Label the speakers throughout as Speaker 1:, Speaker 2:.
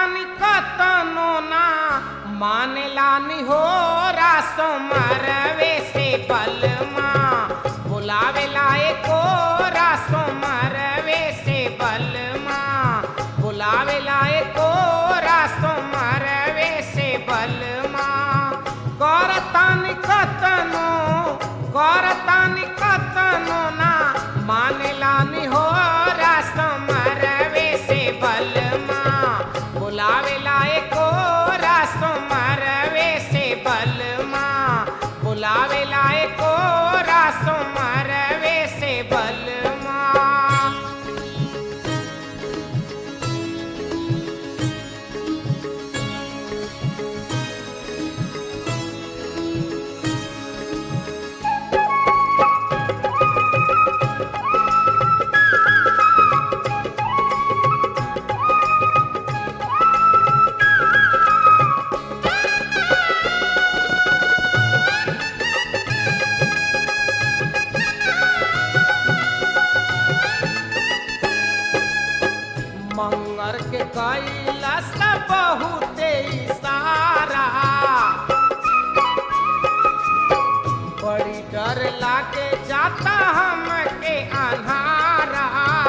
Speaker 1: करतानी कतनो ना मानेला निहोरा सोमरवे से बलमा बुलावेला एको सोमरवे से बलमा बुलावेला एको सोमरवे से बलमा करतानी कतनो करतानी कतनो ना मानेला निहोरा सोमरवे से बलमा बुलावेला एको सोमरवे से बलमा बुलावेला एको सोमरवे से बलमा मंगर के कैला से बहुते इशारा बड़ी डर लागे जाता हमके अन्हारा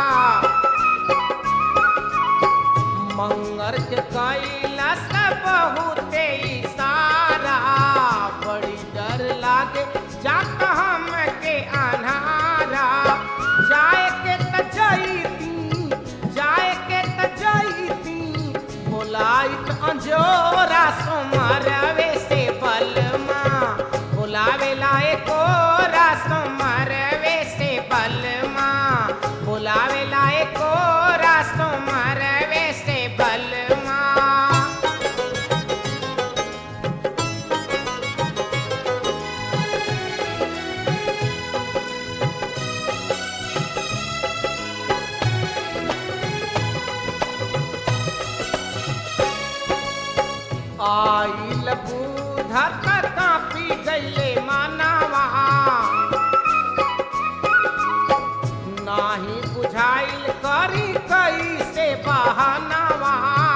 Speaker 1: मंगर के कैला से बहुते इशारा बड़ी डर लागे जाता हमके अन्हारा जाए के त जईती जाए के त जईती बोलाइत अंजोरा सोमरवे से बलमा बुलावेला एकोरा सोमरवे से बलमा बुलावेला एकोरा सोमरवे से बलमा आइल बूढ़ कता पी गईले मानवा नाही बुझाइल करी कैसे बहानवा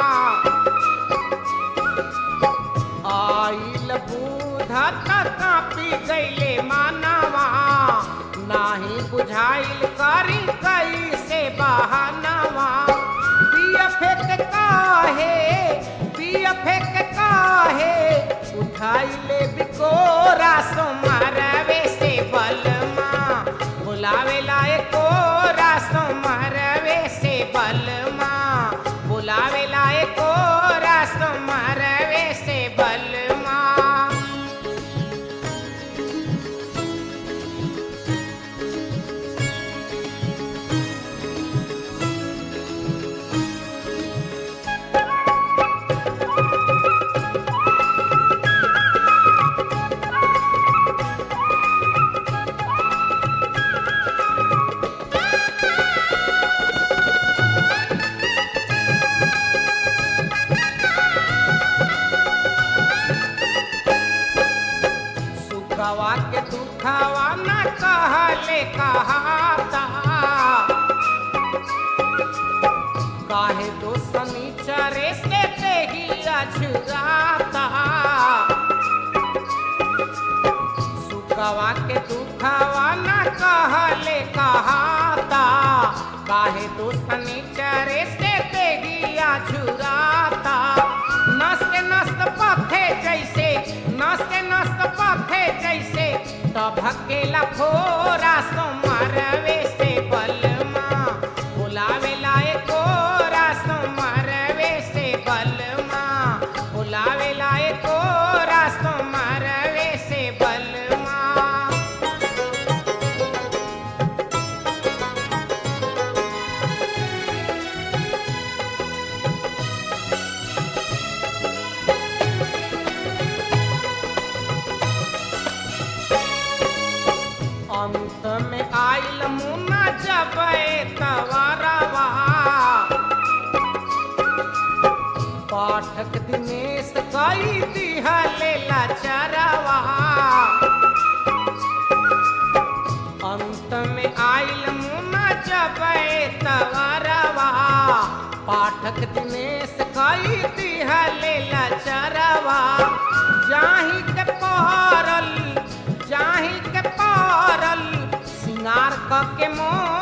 Speaker 1: आइल बूढ़ कता पी गईले मानवा नाही बुझाइल करी कैसे बहानवा पिया फेंक काहे पिया फेंक काहे उठाई ले बिकोरा सोमरवे से बलमा बुलावेला एकोरा सोमरवे से बलमा बुलावेला एकोरा सोमरवे से बलमा सुखवा के दुखवा न कहले कहाता काहे दो शनिचरे से तेही अछुराता सुखवा के दुखवा न कहले कहाता काहे दो शनिचरे से तेही अछुराता नस्त नस्त पथे जैसे नस्त नस्त पथे जैसे तभकेला फोरा सोमरवे से बलमा बुलावेला एकोरा सोमरवे से बलमा बुलावेला एकोरा सोमरवे से बलमा अंत में आइल मुना जबे तवरवा पाठक दिनेश कई दिहले लाचरवा अंत में आइल मुना जबे तवरवा पाठक दिनेश कई दिहले लचरवा जाही के पहरल जाही के पहरल सिंगार क के मोर